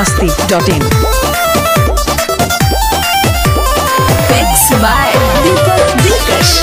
masti.in. Mix by Deepak Dilkash.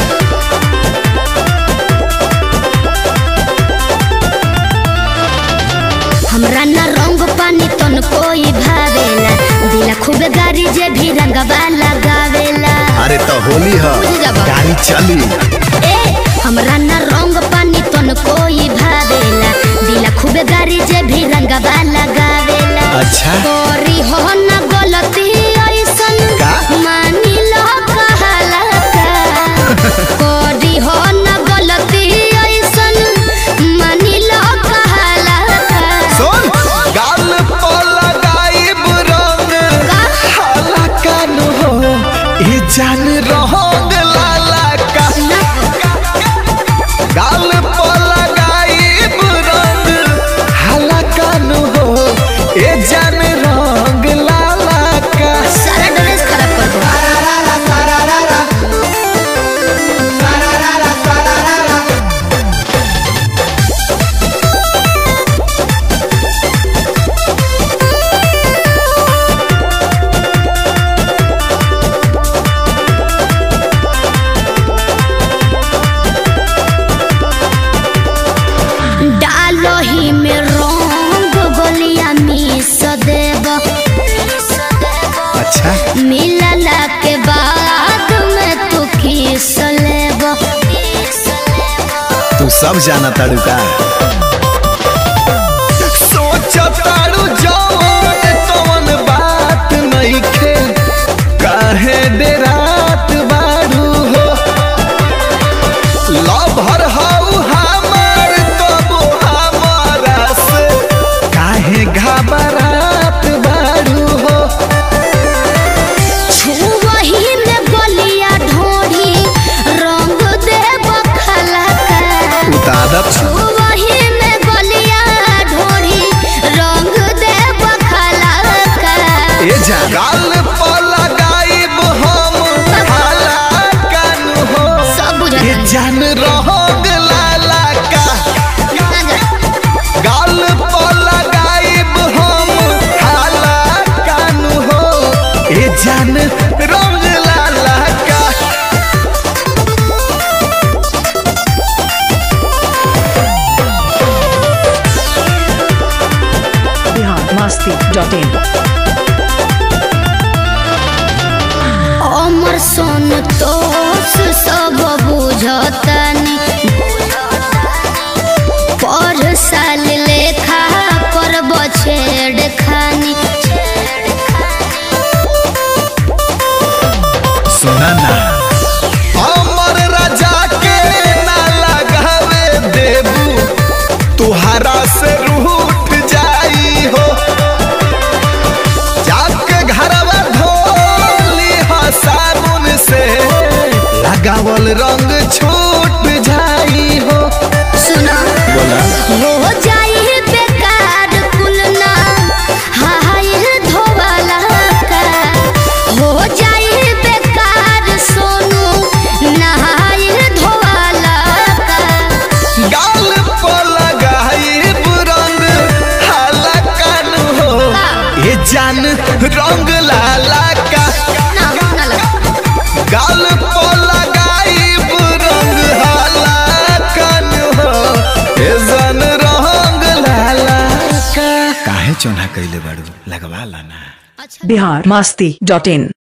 हमरा न रंग पानी तन कोई भावेला दिला खूब गाड़ी जे भी रंगवा लगावेला अरे तो होली है बुझ जाबा। गाड़ी चली ए हमरा न रंग पानी तन कोई भावेला दिला खूब गाड़ी जे भी रंगवा लगावेला अच्छा। तोरी हो न गलती ऐसन का? मानी लो कहाला का कोरी हो न गलती ऐसन मानी लो कहाला का सुन गाल पर लगाइब रंग हाला कान हो ये जान रहोग लाला का गाल पर लगाइब रंग हाला कान हो ये जान रंग लाला का सारा ड्रेस खराब कर दो डालो ही में रंग गोलिया मिस देब अच्छा मिलला के बाद में तू किस लेब तू सब जाना ताड़ू का सोचताड़ू जवन तवन बात नइखे काहे डेरात बाड़ू हो लभर हऊ हमार तबो हमारा से काहे घबरात बाड़ू हो छुवही में गोलिया ढोढ़ी रंग देब खलका उतादत छुवही में गोलिया ढोढ़ी रंग देब खलका ए जा गाल पर लगाइब हम हाला कान हो सब बुझत ये हन। जान रहोग लाला का ना जा। गाल पर लगाइब हम हाला कान हो ये जान रंग लाला का Bihar masti.in. अमर सोन तोस सब बुझतनी पर साल लेखा करब छेड़ खानी सुना ना अमर राजा के ना लगावे देबू तुहारा से रूठ जाई हो जाके घरवा धोली हा साबुन से लगावल रंग छूट जाई हो सुना बोला हो जाई बेकार कुलना हाय धोवाला का हो जाई बेकार सोनू नहाय धोवाला का गाल पर लगाइब रंग हाला कान हो ये जान रंग लाला का ना ना लगा गाल पर लगाइब रंग हाला कान हो ये जान रंग लाला का काहे चोना कइले बाड़ू लगवा लाना Bihar masti.in.